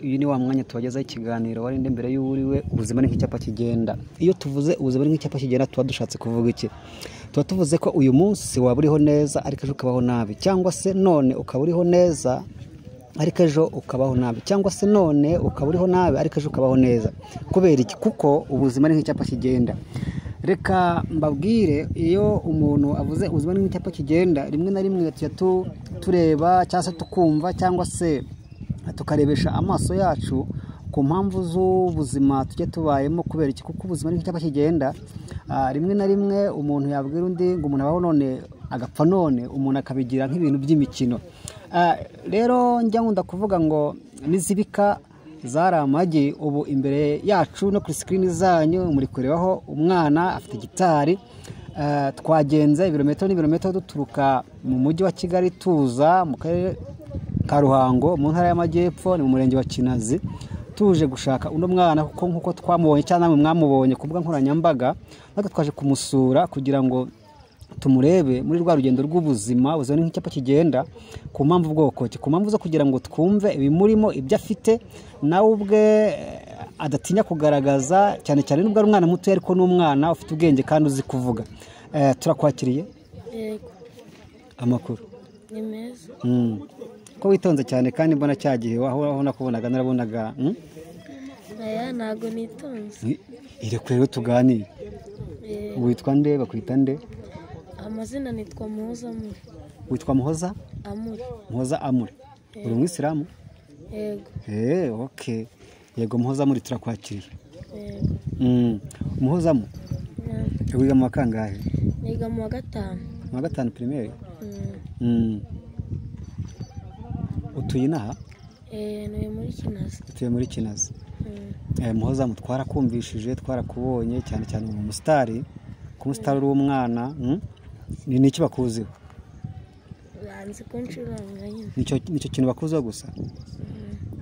uyu ni wa mwanya tubagezaho ikiganiro warinde mbere y'uwuriwe ubuzima ni nk'icyapa kigenda iyo tuvuze ubuzima ni nk'icyapa kigenda tuba dushatse kuvuga iki tuba tuvuze ko uyu munsi waba uriho neza ariko ejo ukabaho nabi cyangwa se none ukaba uriho neza ariko ejo ukabaho nabi cyangwa se none ukaba uriho nabi ariko ejo ukabaho neza kubera iki kuko ubuzima ni nk'icyapa kigenda reka mbabwire iyo umuntu avuze ubuzima ni nk'icyapa kigenda rimwe na rimwe tujya tu- tureba cyangwa se tukumva cyangwa se tukarebesha amaso yacu ku mpamvu z'ubuzima tujya tubayemo kubera iki kuko ubuzima ni nk'icyapa kigenda Ah, rimwe na rimwe umuntu yabwira undi ngo umuntu abaho none agapfa none umuntu akabigira nk'ibintu by'imikino Ah, rero njya nkunda kuvuga ngo n'izibika zari amagi ubu imbere yacu no kuri sikirini zanyu muri kurebaho umwana afite gitari Eh, twagenze ibirometero n'ibirometero duturuka mu mujyi wa kigali tuza mu karere ka ruhango mu ntara y'amajyepfo ni mu murenge wa kinazi tuje gushaka uno mwana kuko nk'uko twamubonye cyangwa namwe mwamubonye ku mbuga nkoranyambaga natwe twaje kumusura kugira ngo tumurebe muri rwa rugendo rw'ubuzima ubuzima ni nk'icyapa kigenda ku mpamvu bwoko ki ku mpamvu zo kugira ngo twumve ibimurimo ibyo afite nawe ubwe eh, adatinya kugaragaza cyane cyane nubwo ari umwana muto ariko n'umwana ufite ubwenge kandi uzi kuvuga Eh, turakwakiriye yego amakuru ni meza Mm. ko witonze cyane kandi mbona cya gihe aho aho nakubonaga narabonaga mm? aya ntago nitonze I- irekure rero tuganire Eh, witwa nde bakwita nde amazina nitwa muhoza amuri witwa muhoza amuri muhoza amure uri umwisilamu yego Eh, okay. Yego muhoza muri turakwakiriye. yego Mm. Muhozamo Mm, wiga mu wa kangahe? niga mu wa gatanu Mu wa gatanu primaire. Mm, Mm. Utuye inaha? eh, ntuye muri kinazi Utuye muri Kinazi. Mm, Eh, muhozamu twarakumvishije, twarakubonye cyane cyane mu musitari, ku musitari uri umwana. Mm? Ni niki bakuziho? banzi ko ncuranga nyine Nicyo nicyo kintu bakuziho gusa.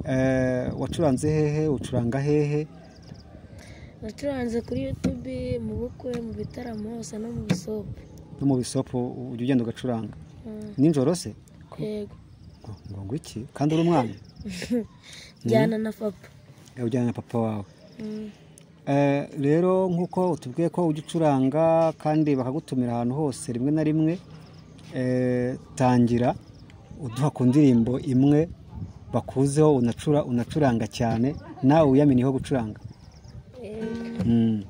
Eh, wacuranze hehe, ucuranga hehe? nacuranze kuri yutube mu bukwe mu bitaramo hose no mu bisopo No mu bisopo ujya ugenda ugacuranga. Mm, Nijoro se? yego Ngo ngo iki? Kandi uri umwana? njyana na papa Eh, ujyana na papa wawe Mm, Eh, rero nk'uko utubwiye ko ujya ucuranga kandi bakagutumira ahantu hose rimwe na rimwe eh, tangira uduha ku ndirimbo imwe bakuzeho unacura unacuranga cyane nawe wiyaminiyeho gucuranga yego Mm.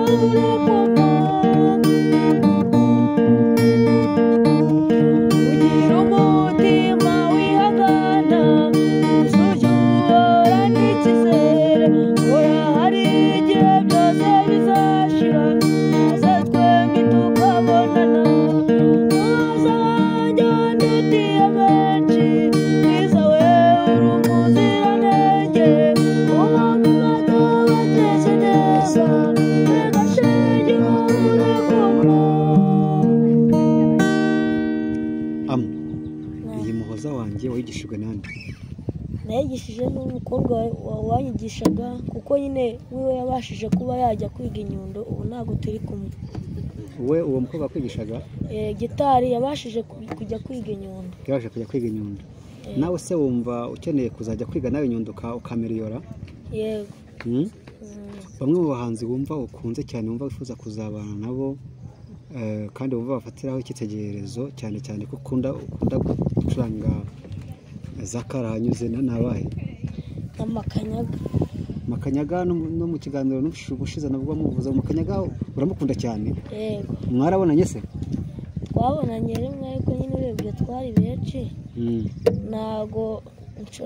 Thank you. Ugira umutima wihagana usuzugura n'icyizere ura hari igihe byose bizashira maze twembi tukabonana ntuzajya ndutiye benshi kwiza wewe uri umuziranenge umuntu batabateze neza tugashingira urukundo Amu, iyi muhoza wanjye wayigishijwe nande nayigishije n'umukobwa wa- wanyigishaga kuko nyine wiwe yabashije kuba yajya kwiga inyundo ubu ntabwo turi kumwe we uwo mukobwa wakwigishaga Eh, gitari yabashije ku- kujya kwiga inyundo yabasha kujya kwiga inyundo nawe se wumva ukeneye kuzajya kwiga nawe inyundo uka- ukamiriyora yego Mm? Mm, bamwe mu bahanzi wumva ukunze cyane wumva wifuza kuzabana nabo eh, kandi wumva bafatiraho icyitegererezo cyane cyane ko ukunda ukunda gucuranga za karahanyuze na nabahe n'amakanyaga makanyaga no- no mu kiganiro n'ubushu- ubushize nabwo muvuze makanyaga uramukunda cyane yego mwarabonanye se twabonanye rimwe ariko nyine urebye twari benshi Mm. ntabwo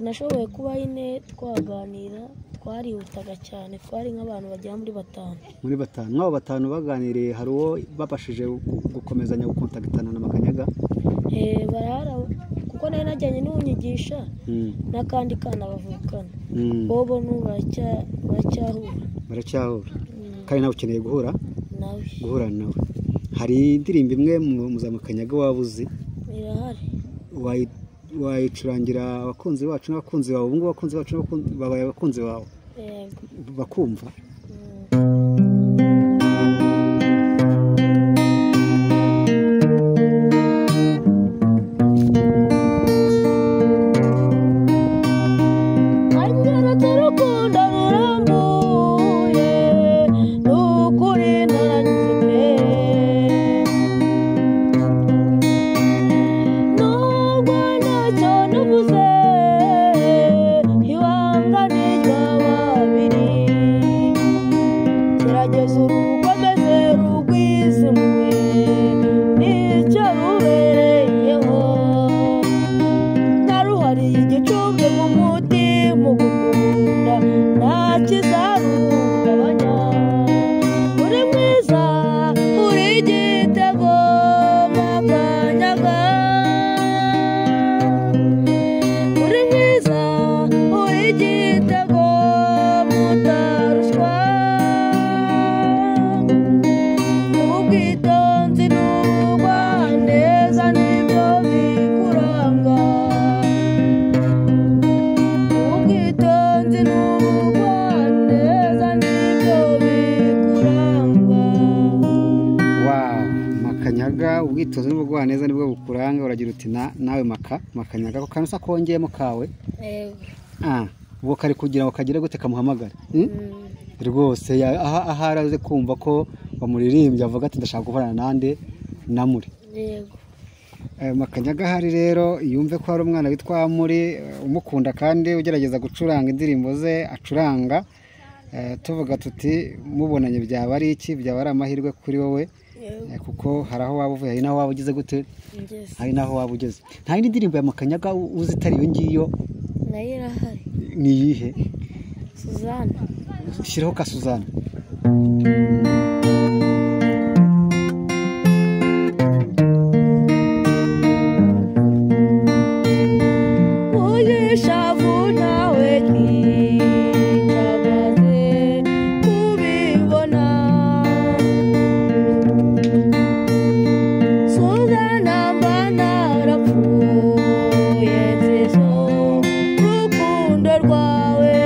nashoboye kuba nyine twaganira twa twarihutaga cyane twari nk'abantu bagera muri batanu muri batanu mw'abo batanu baganiriye hari uwo babashije gu- gukomezanya gukontakitana na makanyaga Eh, barahari abo- kuko nari najyanye n'uwunyigisha Mm, n'akandi kana bavukana mm, bobo n'ubu baracya- baracyahura baracyahura Mm, kandi nawe ukeneye guhura nawe guhura nawe hari indirimbo imwe mu- mu za makanyaga waba uzi irahari wayi- wayicurangira abakunzi bacu n'abakunzi bawe ubu ngubu abakunzi bacu n'abakunzi- babaye abakunzi bawe yego bakumva Mm. anyeretse urukundo rurambuye ni ukuri naranyuze pe nubwo ntacyo navuze ibanga ni ry'ababiri gerageza urukomeze rugwizimwe nicyo rubereyeho naruhariye igicumbi mu mutima ugukunda nta kizarugabanya uri mwiza uri igitego makanyaga uri mwiza uri igitego mutarushwa ubwitonzi n'ubwaneza nibyo bikuranga ubwitonzi n'ubwaneza nibyo bikuranga Wow, makanyaga ubwitonzi n'ubugwaneza nibwo bukuranga uragira uti "Na- nawe maka makanyaga ako kantu usa kongeyemo kawe Yego. ah, ubwo kari kugira ngo kagere gute kamuhamagare Hmm? Mm. rwose ya- aha aha araze kumva ko bamuririmbye avuga ati ndashaka guhorana nande namuri yego Eh, makanyaga ahari rero yumve ko hari umwana witwa muri umukunda kandi ugerageza gucuranga indirimbo ze acuranga Eh, tuvuga tuti mubonanye byaba ari iki byaba ari amahirwe kuri wowe yego Eh, kuko hari aho waba uvuye hari n'aho waba ugeze gute ngeze hari n'aho waba ugeze nta yindi ndirimbo ya makanyaga u- uzi itari iyo ngiyo nayo irahari ni iyihe suzana shyiraho ka suzana Ulishavu nawe ntinyamaze kubibona Suzana mba narapfuye nzizo rukundo rwawe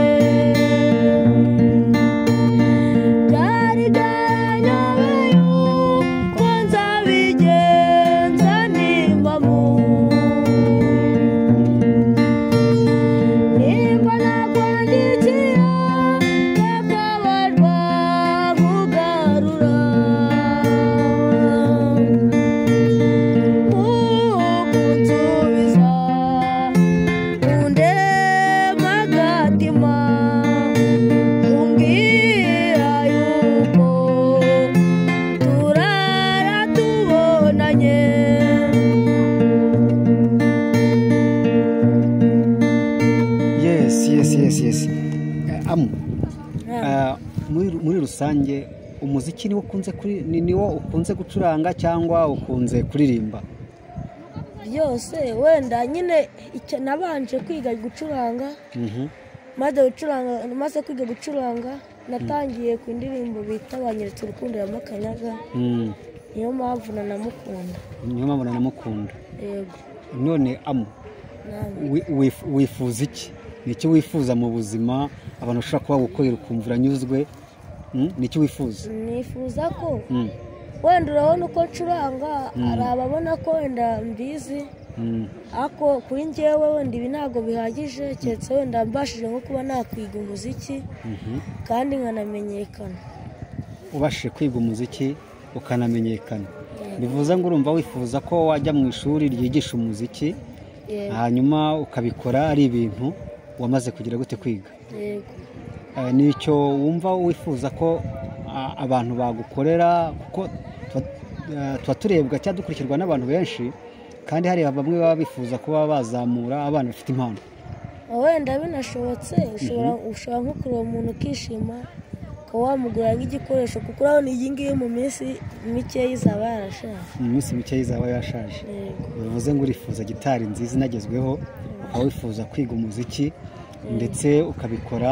byari byanyobeyo ko nzabigenza nimbamu nimba nakwandikiye bakabarwa nkugarura ukunsubiza undema agatima umbwira yuko turara tubonanye yes yes yes yes Eh, amu nta eh, muri muri rusange umuziki niwo ukunze kuri ni- niwo ukunze gucuranga cyangwa ukunze kuririmba byose wenda nyine icyo nabanje kwiga gucuranga Mhm. maze gucuranga maze kwiga gucuranga natangiye ku ndirimbo bita banyeretse urukundo ya makanyaga Mm. niyo mpamvu nanamukunda niyo mpamvu nanamukunda yego none amu namwe wi- wif- wifuza iki ni iki wifuza mu buzima abantu bashobora kuba gukorera ukumva uranyuzwe Mm? ni iki wifuza nifuza ko Mm. wenda urabona uko ncuranga Mm. hari ababona ko wenda mbizi Mm. ariko kuri njyewe wenda ibi ntabwo bihagije keretse wenda mbashije nko kuba nakwiga umuziki Mhm. kandi nkanamenyekana ubashije kwiga umuziki ukanamenyekana Yego. bivuze ngo urumva wifuza ko wajya mu ishuri ryigisha umuziki yego hanyuma ukabikora ari ibintu wamaze kugira gute kwiga yego Eh, nicyo wumva wifuza ko a- abantu bagukorera kuko tuba- eh, tuba turebwa cyangwa dukurikirwa n'abantu benshi kandi hari bamwe baba bifuza kuba bazamura abana bafite impano wenda binashobotse ushobora ushobora nko kureba umuntu ukishima ukaba wamugurira nk'igikoresho kuko urabona iyi ngiyi mu minsi mikeya izaba yarashaje mu minsi mike izaba yashaje Yego. bivuze ngo urifuza gitari nziza inagezweho ukaba wifuza kwiga umuziki ndetse ukabikora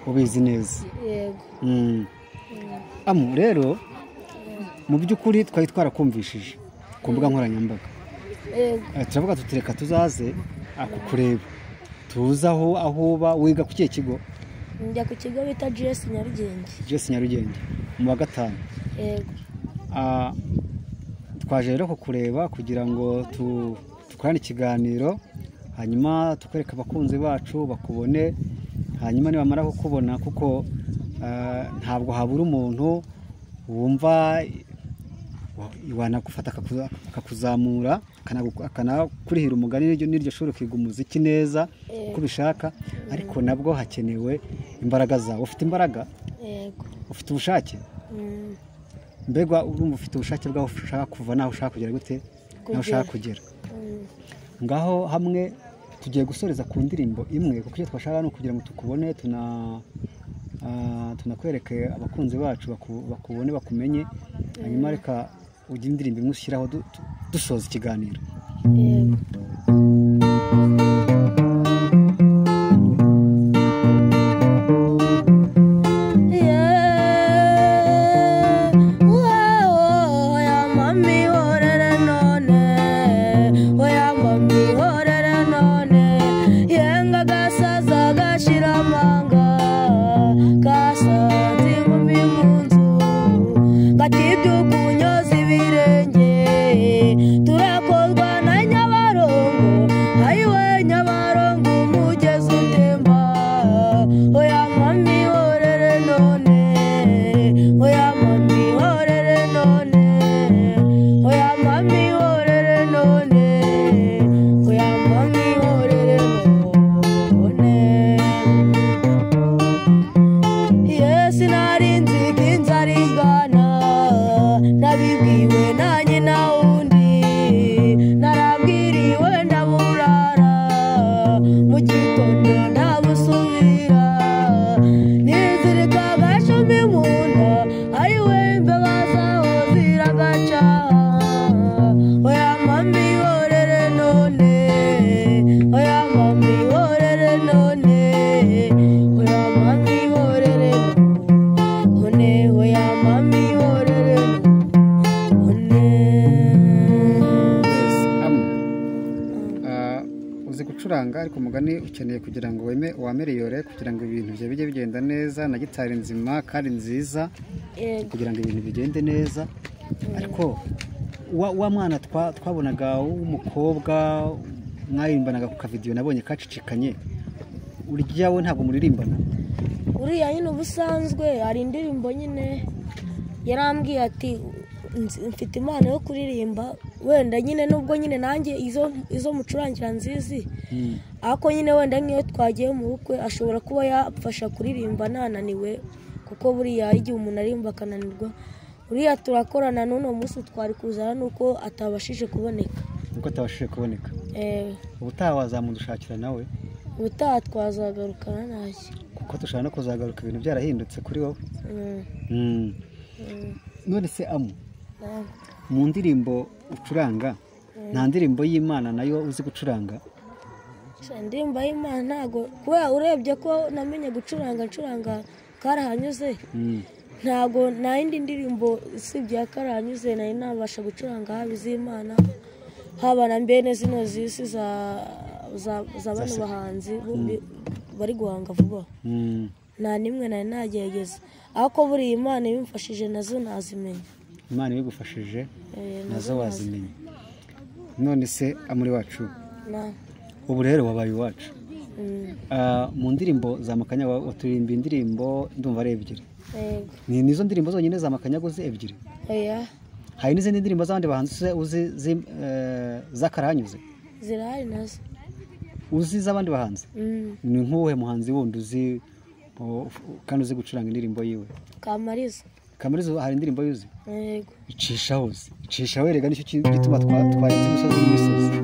ubizi neza yego Mm. amu rero mu by'ukuri twari twarakumvishije ku mbuga nkoranyambaga yego Eh, turavuga tutireka tuzaze ah, kukureba tuze aho aho uba wiga ku kihe kigo njya ku kigo bita gs nyarugenge jesi nyarugenge mu wa gatanu yego Ah, twaje rero kukureba kugira ngo tu- dukorane ikiganiro hanyuma tukwereke abakunzi bacu bakubone hanyuma nibamara kukubona kuko ah, ntabwo habura umuntu wumva wa- wanagufata akakuza- akakuzamura akanagu- akanakurihira umugani n'iryo- n'iryo shuri ukiga umuziki neza uko ubishaka ariko nabwo hakenewe imbaraga zawe ufite imbaraga yego ufite ubushake Mm, mbega urumva ufite ubushake bwaho ushaka kuva naho ushaka kugera gute naho ushaka kugera mm, ngaho hamwe tugiye gusoreza ku ndirimbo imwe kuko icyo twashaka ni ukugira ngo tukubone tuna ah, tunakwereke abakunzi bacu baku- bakubone bakumenye hanyuma reka ujye indirimbo imwe ushyiraho du- du- dusoza ikiganiro yego Yeah, wow, oya mami horere none, oya mami horere none. Yenga gasaza gashira amanga, gasanze inkumi mu nzu, gatibye ukunyoza ibirenge, turakozwa na Nyabarongo, ayiwe Nyabarongo umugezi utemba, oya mami horere none, oya mami horere none, oya mami horere none, oya mami horere none. Yesu nari nzi ko inzara igana nabibwiwe nanjye na wundi narabwiriwe ndaburara mu gitondo ndabusubira nizirika agashumi mu nda ariwe mbeba zaho ziragaca oya mami horere none oya mami horere none oya mami horere none oya mami horere none uzi gucuranga ariko umugani ukeneye kugira ngo weme wameriyore kugira ngo ibintu byawe bijye bigenda neza na gitari nzima kandi nziza yego kugira ngo ibintu bigende neza ariko wa wa mwana twa- twabonaga w'umukobwa mwarimbanaga ku kavidiyo nabonye kacicikanye urya we ntabwo muririmbana uriya nyine ubusanzwe hari indirimbo nyine yarambwiye ati "Nzi- mfite impano yo kuririmba wenda nyine nubwo nyine nanjye izo izo mucurangira nzizi ariko nyine wenda nk'iyo twagiye mu bukwe ashobora kuba yafasha kuririmba ntananiwe kuko buriya hari igihe umuntu aririmba akananirwa uriya turakorana n'uno munsi twari kuzana nuko atabashije kuboneka nuko atabashije kuboneka Eh, ubutaha wazamudushakira nawe ubutaha twazagarukana ntacyo kuko dushobora no kuzagaruka ibintu byarahindutse kuri wowe Mm, Mm. mm, none se amu ntabwo. mu ndirimbo ucuranga nta ndirimbo y'imana nayo uzi gucuranga Gusa indirimbo y'imana ntabwo kubera urebye ko namenye gucuranga ncuranga karahanyuze Mm. ntabwo nta yindi ndirimbo usibye iya karahanyuze nari nabasha gucuranga haba iz'imana haba na mbene zino z'isi za za- za bano Zase- bahanzi bombi bari guhanga vuba Mm. nta n'imwe nari nagerageza ariko buriya imana ibimfashije nazo nazimenya imana ibigufashije Eh, nazo wazimenya none se amuri wacu na- ubu rero wabaye iwacu mm, Ah, mu ndirimbo za makanya wa- waturirimba indirimbo ndumva ari ebyiri yego ni nizo ndirimbo zonyine za makanya uzi ebyiri oya hari n'izindi ndirimbo z'abandi bahanzi uzi- uzi zi- eh, z'akarahanyuze zirahari nazo uzi z'abandi bahanzi Mm, ni nk'uwuhe muhanzi wundi uzi o- kandi uzi gucuranga indirimbo yiwe kamariza kamarizo hari indirimbo yuzi yego icishaho uzi icishaho erega nicyo ki- gituma twa- twarenze imisozi n'imisozi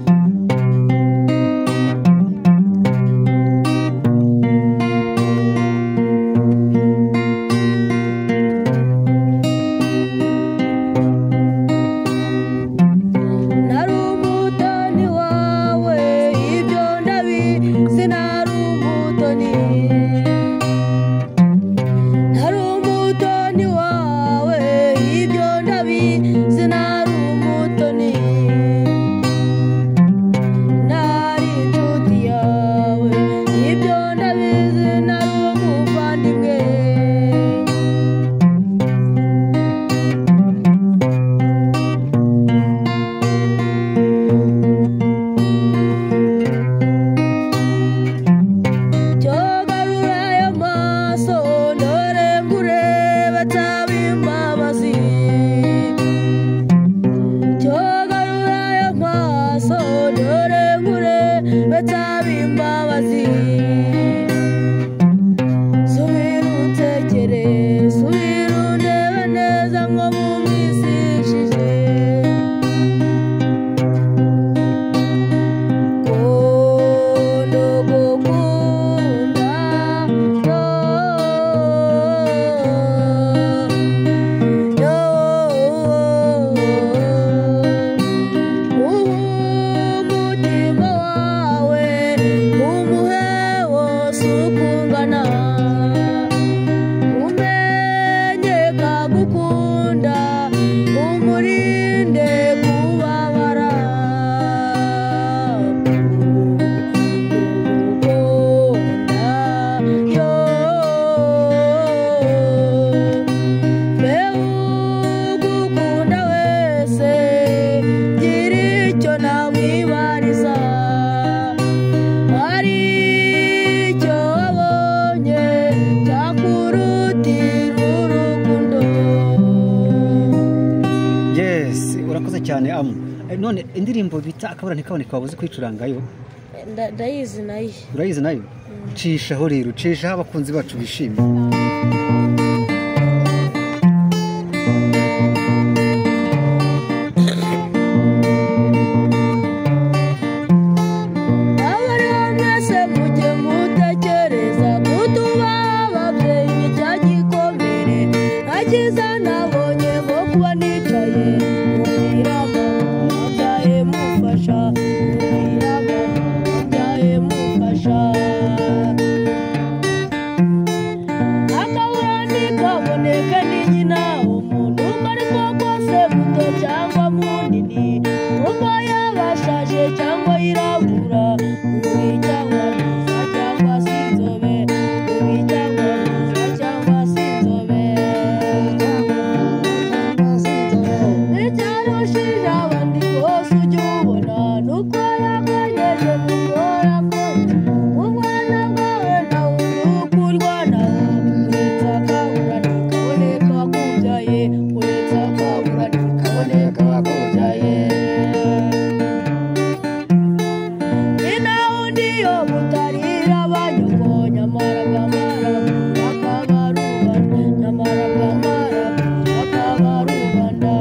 cyane amu Eh, none indirimbo bita akabura ntikaboneka wabuze kwicurangayo nda- ndayizi nayo urayizi nayo cishaho rero cishaho abakunzi bacu bishimye abariho mwese mujye mutekereza kutubaha ababyeyi ni cya gikomere nta cyiza nabonye nko kuba nicaye mubwira mama wabyaye mufasha mubwira mama wabyaye mufasha akabura ntikaboneke n'inyina umuntu uwo ari wo wose muto cyangwa munini kuko yabashaje cyangwa yirabura ubi cyangwa mwiza cyangwa se inzobe ubi cyangwa mwiza cyangwa se inzobe icyarushije abandi bose ujye ubona nuko yakanyeje gukora kose umwana bwawe nawe nuko urwana uretse akabura ntikaboneka wakubyaye uretse akabura ntikaboneka wakubyaye ni naho undi yo mutarira abanyoko nyamara bwamara akaba ari ubanda nyamara bwamara akaba ari ubanda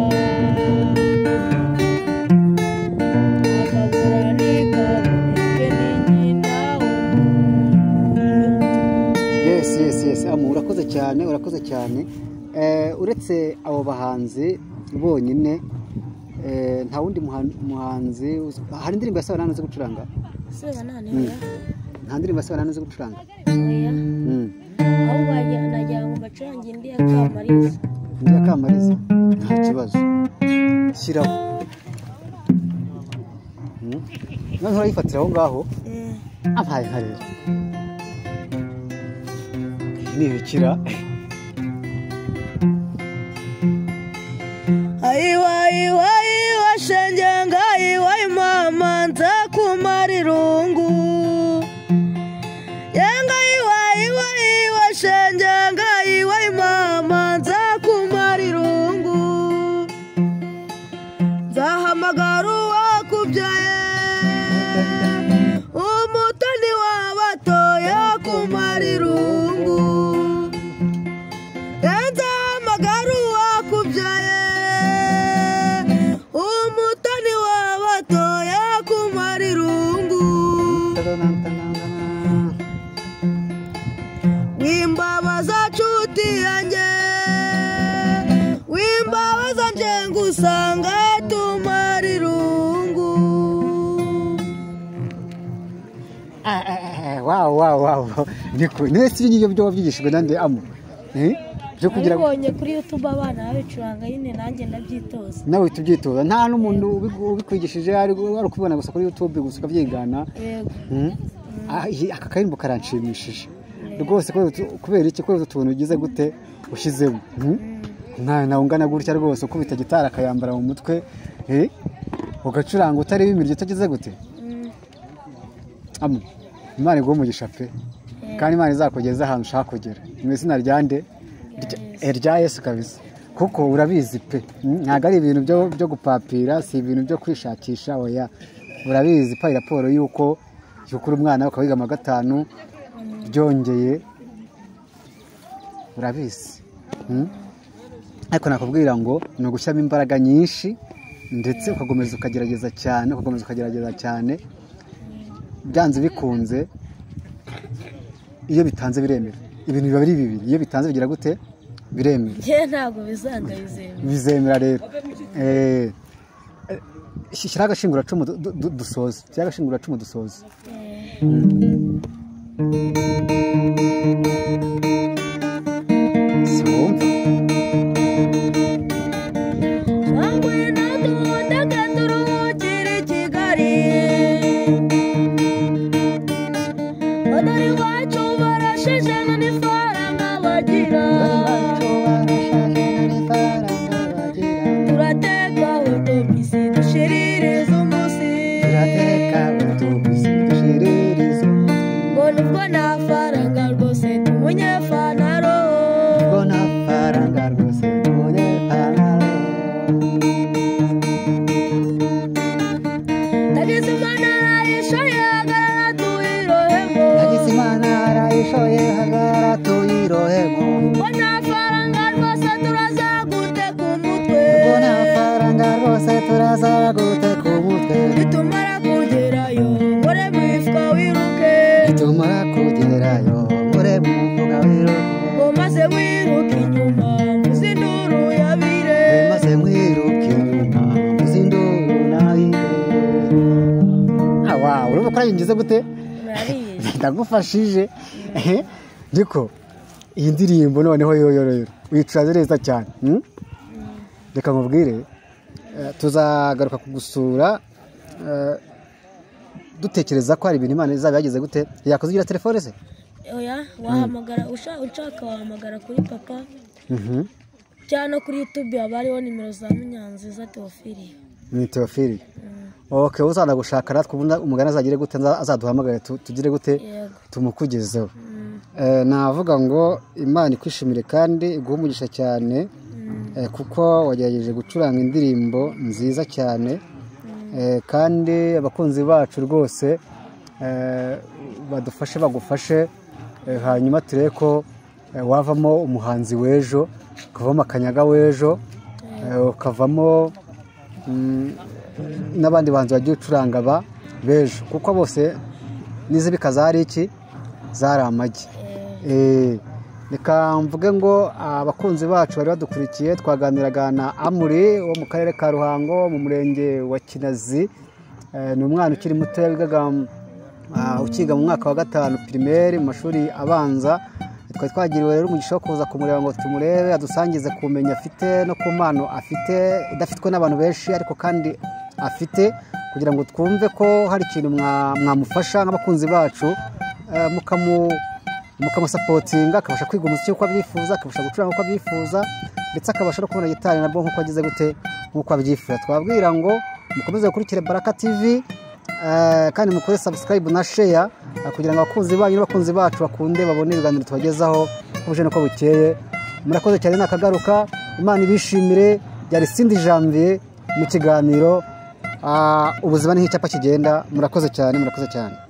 akabura ntikaboneke n'inyina yes yes yes amu urakoze cyane urakoze cyane Eh, uretse abo bahanzi bonyine eh, nta wundi muhan- muhanzi uzi- hari indirimbo ya sabanani uzi gucuranga sebanane nta ndirimbo ya sabanani uzi gucuranga oya Mm. aho bajyana nagira ngo bacurange indi ya kamariza undi akamariza nta kibazo shyiraho Mm. noneho urayifatira aho ngaho ampaye nka rero nibikira ayiwa iwa iwa shenge ngayiwa imama nza kumara irungu yenga iwa iwa iwa shenge ngayiwa imama nza kumara irungu nzahamagara uwakubyaye umutoni wabatoye kumara irungu Enza amagaru wakubyaye umutoni wabatoya kumara irungu wimbabaza nshuti yanjye wimbabaza njenga usanga tumara irungu Ah, ah, ah, wawu wawu wawu niko niwe si ibyo byo wabyigishijwe nande amu Eh? byo kugira ngo nabibonye kuri youtube abana babicuranga nyine nanjye ndabyitoza nawe tubyitoza nta n'umuntu ubigu- ubikwigishije ari ari ukubibona gusa kuri youtube gusa ukabyigana yego Mm. Ah, iyi- aka karirimbo karanshimishije rwose kubera utu- kubera iki kubera utuntu ugize gute ushyizemo Mm. umwana ungana gutya rwose ukubita gitari akayambara mu mutwe eh, ugacuranga utareba imiryo utagize gute Mm. Amu, imana iguha umugisha pe kandi imana izakugeza ahantu ushaka kugera mu izina rya nde Rya- eh, rya yesu kabisa kuko urabizi pe Mm, ntabwo ari ibintu byo byo gupapira si ibintu byo kwishakisha oya urabizi pa raporo y'uko y'uko uri umwana ukaba wiga ama gatanu byongeye urabizi Mm? ariko nakubwira ngo ni ugushyiramo imbaraga nyinshi ndetse ukakomeza ukagerageza cyane ukakomeza ukagerageza cyane byanze bikunze iyo bitanze biremera ibintu biba ari bibiri iyo bitanze bigira gute biremera njye ntabwo bizandabizemera bizemera rero Eh, eh, shyiraho agashinguracumu du- du- du- dusoze shyiraho agashinguracumu dusoze si wumva Sangwe natubutaka turuhukire i Kigali Odori iwacu barashije n'ifaranga bagira Turateka utumisi dushiririza umunsi ngo nubwo nta faranga rwose tumunyefana roho nta faranga rwose turaza guteka umutwe mbona amafaranga rwose turaza guteka umutwe nitumara kugerayo gore wifwa wiruke tumara kugerayo mure mu mbuga wiruke ngo maze wiruke inyuma muzinduru yabire maze mwiruke inyuma muzinduru nayire awa urimo kurayinjiza gute murabizi ndagufashije ehe ariko iyi ndirimbo noneho yoyororo uyicuranze neza cyane mm? reka nkubwire eh, tuzagaruka kugusura eh, dutekereza ko hari ibintu imana izaba yageze gute yakoze ugira telefone se oya wahamagara usha- ushaka wahamagara kuri papa Mhm. cyangwa no kuri youtube haba hariho nimero za munyanziza teofiliya ni teofili oke uzana gushaka natwe ubundi umugani azagire gute aza- azaduhamagare tu- tugire gute yego tumukugezeho Eh, navuga ngo imana ikwishimire kandi iguhe umugisha cyane eh, kuko wagerageje gucuranga indirimbo nziza cyane Eh, kandi abakunzi bacu rwose eh, badufashe bagufashe eh, hanyuma turebe ko eh, wavamo umuhanzi w'ejo ukavamo akanyaga w'ejo eh, ukavamo mm, n'abandi bantu bagiye ucuranga ba b'ejo kuko bose n'izibika zari iki zari amagi Eh, reka mvuge ngo abakunzi bacu bari badukurikiye twaganiraga na amuri wo mu karere ka ruhango mu murenge wa kinazi Eh, ni umwana ukiri muto wigaga ah, ukiga mu mwaka wa gatanu pirimeri mu mashuri abanza twari twagiriwe rero umugisha wo kuza kumureba ngo tumurebe adusangize ku bumenyi afite no ku mpano afite idafitwe n'abantu benshi ariko kandi afite kugira ngo twumve ko hari ikintu mwa- mwamufasha nk'abakunzi bacu eh, mukamu mukamusapotinga akabasha kwiga umuziki nk'uko abyifuza akabasha gucuranga nk'uko abyifuza ndetse akabasha no kubona gitari nabwo nk'uko agize gute nk'uko abyifuza twabwira ngo mukomeze gukurikira baraka tivi eh, kandi mukore sabusikarayibu na sheya eh, kugira ngo abakunzi banyu n'abakunzi bacu bakunde babone ibiganiro tubagezaho uko buje n'uko bukeye murakoze cyane nakagaruka imana ibishimire byari sindi janvier mu kiganiro Ah, ubuzima ni nk'icyapa kigenda murakoze cyane murakoze cyane